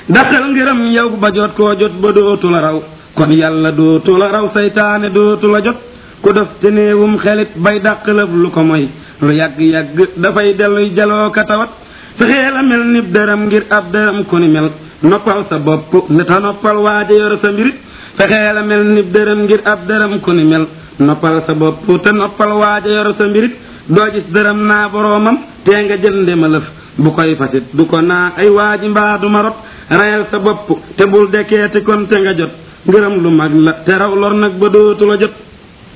daqal ngërëm yow ba jot koo jot ba dootu la raw kon yàlla dootu la raw saytaane dootu la jot ku def te néewum xelit bay dàq lëf lu ko moy lu yàgg-yàgg dafay delluy jaloo ka tawat fexee la mel nib dërëm ngir ab dërëm ku ni mel noppal sa bopp ne ta noppal waaja yor sa mbirit fexee la mel nib dërëm ngir ab dërëm ku ni mel noppal sa bopp te noppal waaja yor sa mbirit doo gis dërëm naa boroomam tee nga jël ndema lëf bu koy fasit du ko naa ay waaji mbaa du ma rot rayal sa bopp te bul dekkeeti kon te nga jot ngërëm lu mag la te raw lor nag ba dootu la jot